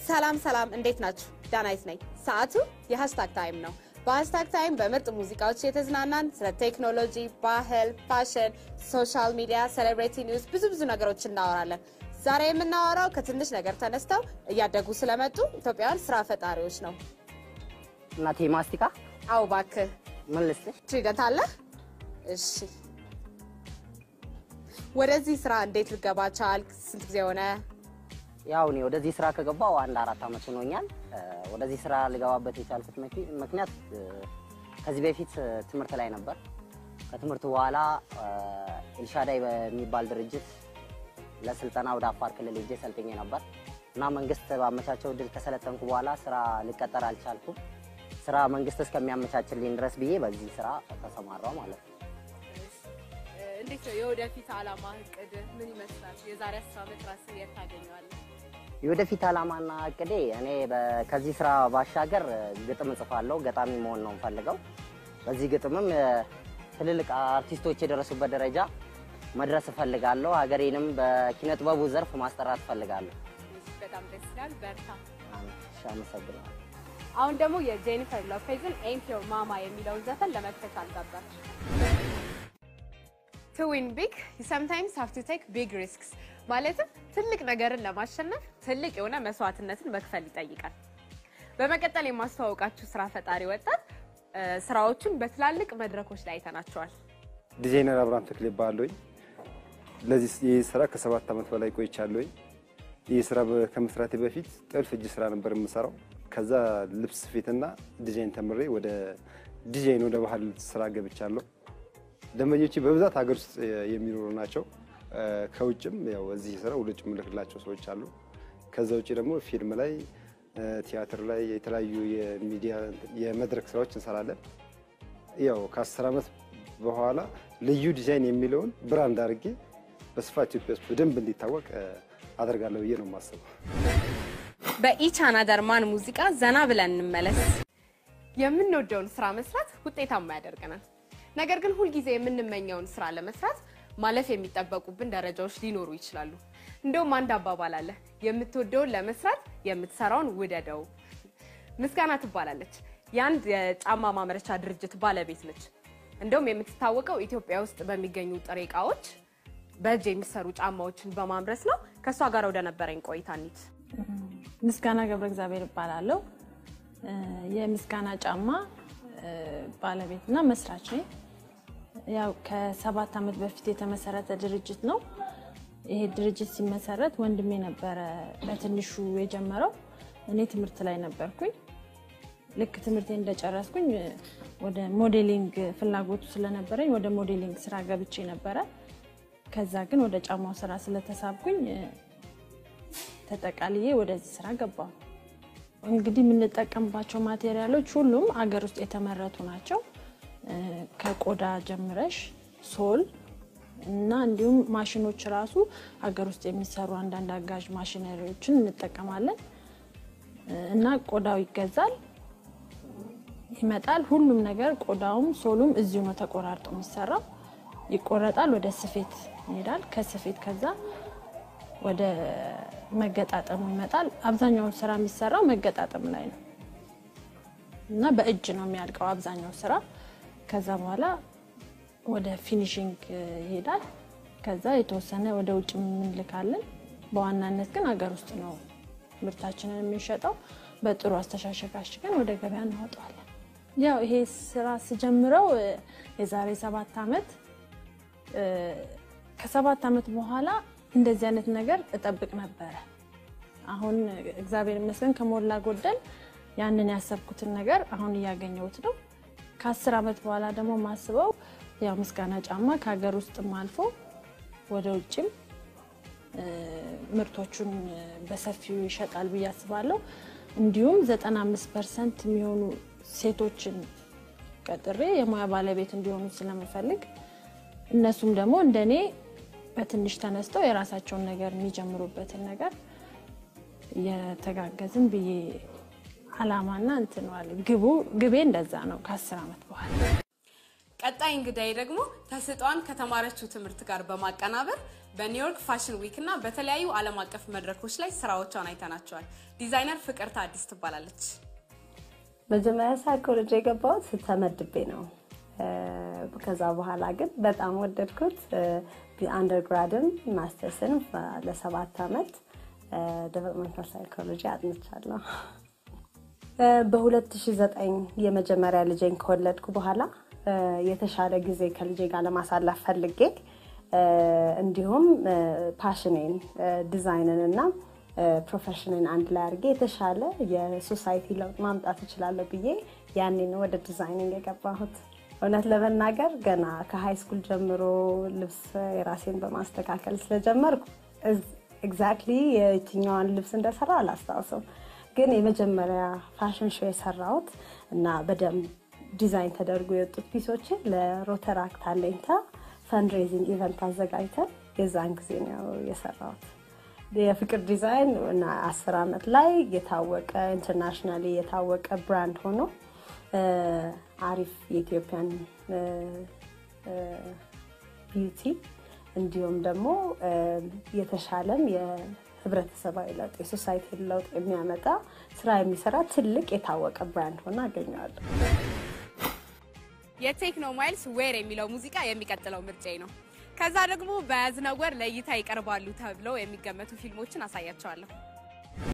ሰላም ሰላም፣ እንዴት ናችሁ? ዳናይት ነኝ። ሰዓቱ የሃሽታግ ታይም ነው። በሃሽታግ ታይም በምርጥ ሙዚቃዎች የተዝናናን ስለ ቴክኖሎጂ፣ ባህል፣ ፋሽን፣ ሶሻል ሚዲያ፣ ሴሌብሬቲ ኒውስ ብዙ ብዙ ነገሮች እናወራለን። ዛሬ የምናወራው ከትንሽ ነገር ተነስተው እያደጉ ስለመጡ ኢትዮጵያውያን ስራ ፈጣሪዎች ነው። እናቴ ማስቲካ አው እባክህ ምን ልስጥሽ? ትሪደት አለ? እሺ፣ ወደዚህ ስራ እንዴት ልገባ ቻልክ? ስንት ጊዜ ሆነ? ያው እኔ ወደዚህ ስራ ከገባው አንድ አራት ዓመት ሆኖኛል። እ፣ ወደዚህ ስራ ልገባበት የቻልኩት ምክ- ምክንያት እ፣ ከዚህ በፊት እ፣ ትምህርት ላይ ነበር። ከትምህርቱ በኋላ እ፣ ኤልሻዳይ በሚባል ድርጅት ለስልጠና ወደ አፋር ክልል ሄጄ ሰልጥኜ ነበር እና መንግስት ባመቻቸው እድል ከሰለጠንኩ በኋላ ስራ ልቀጠር አልቻልኩም። ስራ መንግስት እስከሚያመቻችልኝ ድረስ ብዬ በዚህ ስራ ተሰማራው ማለት ነው። እንዴት ነው የወደፊት አላማ እቅድ ምን ይመስላል? የዛሬ አስር ዓመት ራስን የት ታገኘዋለህ? የወደፊት ዓላማና እቅዴ እኔ በ- ከዚህ ስራ ባሻገር እ፣ ግጥም እጽፋለሁ። ገጣሚ መሆን ነው የምፈልገው። በዚህ ግጥምም እ፣ ትልልቅ አርቲስቶች የደረሱበት ደረጃ መድረስ እፈልጋለሁ። ሀገሬንም በኪነ ጥበቡ ዘርፍ ማስጠራት እፈልጋለሁ። በጣም ደስ ይላል። በርታ። እሺ፣ አመሰግናለሁ። አሁን ደግሞ የጄኒፈር ሎፔዝን ኤንት ዮር ማማ የሚለውን ዘፈን ለመክፈት አልጋባች። ቱ ዊን ቢግ ዩ ሰምታይምስ ሃቭ ቱ ቴክ ቢግ ሪስክስ ማለትም ትልቅ ነገርን ለማሸነፍ ትልቅ የሆነ መስዋዕትነትን መክፈል ይጠይቃል። በመቀጠል የማስተዋወቃችሁ ስራ ፈጣሪ ወጣት እ፣ ስራዎቹን በትላልቅ መድረኮች ላይ አይተናቸዋል። ዲዛይነር አብርሃም ተክሌ ይባላለሁኝ። ለዚህ ይህ ስራ ከሰባት ዓመት በላይ ቆይቻለሁኝ። ይህ ስራ በ- ከመስራቴ በፊት ጥልፍ እጅ ስራ ነበር የምሰራው። ከዛ ልብስ ስፌትና ዲዛይን ተምሬ ወደ ዲዛይን ወደ ባህል ስራ ገብቻለሁ። ደንበኞቼ በብዛት ሀገር ውስጥ የሚኖሩ ናቸው። እ፣ ከውጭም ያው እዚህ ስራ ወደ ውጭ የምልክላቸው ሰዎች አሉ። ከዛ ውጭ ደግሞ ፊልም ላይ እ፣ ቲያትር ላይ የተለያዩ የሚዲያ የመድረክ ስራዎች እንሰራለን። ያው ከአስር ዓመት በኋላ ልዩ ዲዛይን የሚለውን ብራንድ አድርጌ በስፋት ኢትዮጵያ ውስጥ በደንብ እንዲታወቅ እ፣ አደርጋለሁ ብዬ ነው የማስበው። በኢች አናዘር ማን ሙዚቃ ዘና ብለን እንመለስ። የምንወደውን ስራ መስራት ውጤታማ ያደርገናል። ነገር ግን ሁልጊዜ የምንመኘውን ስራ ለመስራት ማለፍ የሚጠበቁብን ደረጃዎች ሊኖሩ ይችላሉ። እንደውም አንድ አባባል አለ፣ የምትወደውን ለመስራት የምትሰራውን ውደደው። ምስጋና ትባላለች። የአንድ የጫማ ማምረቻ ድርጅት ባለቤት ነች። እንደውም የምትታወቀው ኢትዮጵያ ውስጥ በሚገኙ ጥሬ እቃዎች በእጅ የሚሰሩ ጫማዎችን በማምረት ነው። ከእሷ ጋር ወደ ነበረኝ ቆይታ እንሂድ። ምስጋና ገብረ እግዚአብሔር እባላለሁ። እ፣ የምስጋና ጫማ እ፣ ባለቤትና መስራች ነኝ። ያው ከሰባት ዓመት በፊት የተመሰረተ ድርጅት ነው። ይሄ ድርጅት ሲመሰረት ወንድሜ ነበረ በትንሹ የጀመረው። እኔ ትምህርት ላይ ነበርኩኝ። ልክ ትምህርቴ እንደጨረስኩኝ እ፣ ወደ ሞዴሊንግ ፍላጎቱ ስለነበረኝ ወደ ሞዴሊንግ ስራ ገብቼ ነበረ። ከዛ ግን ወደ ጫማው ስራ ስለተሳብኩኝ እ፣ ተጠቃልዬ ወደዚህ ስራ ገባሁ። እንግዲህ የምንጠቀምባቸው ማቴሪያሎች ሁሉም አገር ውስጥ የተመረቱ ናቸው። እ፣ ከቆዳ ጀምረሽ ሶል እና እንዲሁም ማሽኖች ራሱ ሀገር ውስጥ የሚሰሩ አንዳንድ አጋዥ ማሽነሪዎችን እንጠቀማለን እ፣ እና ቆዳው ይገዛል፣ ይመጣል። ሁሉም ነገር ቆዳውም ሶሉም እዚሁ ነው ተቆራርጦ የሚሰራው። ይቆረጣል፣ ወደ ስፌት ይሄዳል። ከስፌት ከዛ ወደ መገጣጠሙ ይመጣል። አብዛኛውን ስራ የሚሰራው መገጣጠም ላይ ነው እና በእጅ ነው የሚያልቀው አብዛኛው ስራ። ከዛ በኋላ ወደ ፊኒሽንግ ይሄዳል። ከዛ የተወሰነ ወደ ውጭ የምንልካለን። በዋናነት ግን ሀገር ውስጥ ነው ምርታችንን የምንሸጠው። በጥሩ አስተሻሸግ አሽገን ወደ ገበያ እናወጣዋለን። ያው ይሄ ስራ ስጀምረው እ፣ የዛሬ ሰባት ዓመት እ፣ ከሰባት ዓመት በኋላ እንደዚህ አይነት ነገር እጠብቅ ነበረ። አሁን እግዚአብሔር ይመስገን ከሞላ ጎደል ያንን ያሰብኩትን ነገር አሁን እያገኘሁት ነው። ከአስር ዓመት በኋላ ደግሞ ማስበው ያው ምስጋና ጫማ ከሀገር ውስጥም አልፎ ወደ ውጭም እ፣ ምርቶቹን እ፣ በሰፊው ይሸጣል ብዬ አስባለሁ። እንዲሁም 95 ፐርሰንት የሚሆኑ ሴቶችን ቀጥሬ የሙያ ባለቤት እንዲሆኑ ስለምፈልግ እነሱም ደግሞ እንደኔ በትንሽ ተነስተው የራሳቸውን ነገር የሚጀምሩበትን ነገር እየተጋገዝን ብዬ አላማና እንትነዋል ግቡ ግቤ እንደዛ ነው። ከአስር ዓመት በኋላ ቀጣይ እንግዳይ ደግሞ ተስጧን ከተማረችው ትምህርት ጋር በማቀናበር በኒውዮርክ ፋሽን ዊክ እና በተለያዩ ዓለም አቀፍ መድረኮች ላይ ስራዎቿን አይተናቸዋል። ዲዛይነር ፍቅርተ አዲስ ትባላለች። መጀመሪያ ሳይኮሎጂ የገባሁት ተመድቤ ነው። ከዛ በኋላ ግን በጣም ወደድኩት። አንደርግራድም ማስተርስን ለሰባት ዓመት ዴቨሎፕመንታል ሳይኮሎጂ አጥንቻለሁ። በ2009 የመጀመሪያ ልጄን ከወለድኩ በኋላ የተሻለ ጊዜ ከልጄ ጋር ለማሳለፍ ፈልጌ እንዲሁም ፓሽኔን ዲዛይንን እና ፕሮፌሽንን አንድ ላይ አድርጌ የተሻለ የሶሳይቲ ለውጥ ማምጣት እችላለሁ ብዬ ያኔ ነው ወደ ዲዛይኒንግ የገባሁት። እውነት ለመናገር ገና ከሃይ ስኩል ጀምሮ ልብስ የራሴን በማስተካከል ስለጀመርኩ ኤግዛክትሊ የትኛዋን ልብስ እንደሰራ አላስታውሰው፣ ግን የመጀመሪያ ፋሽን ሾው የሰራሁት እና በደንብ ዲዛይን ተደርጎ የወጡት ፒሶችን ለሮተራክት አለኝታ ፈንድሬዚንግ ኢቨንት አዘጋጅተን የዛን ጊዜ ነው የሰራሁት። የፍቅር ዲዛይን እና አስር ዓመት ላይ የታወቀ ኢንተርናሽናሊ የታወቀ ብራንድ ሆኖ አሪፍ የኢትዮጵያን ቢዩቲ እንዲሁም ደግሞ የተሻለም የህብረተሰባዊ ለውጥ የሶሳይቲ ለውጥ የሚያመጣ ስራ የሚሰራ ትልቅ የታወቀ ብራንድ ሆኖ አገኘዋለሁ። የቴክኖ ማይልስ ዌር የሚለው ሙዚቃ የሚቀጥለው ምርጫዬ ነው። ከዛ ደግሞ በያዝነው ወር ለእይታ ይቀርባሉ ተብለው የሚገመቱ ፊልሞችን አሳያቸዋለሁ።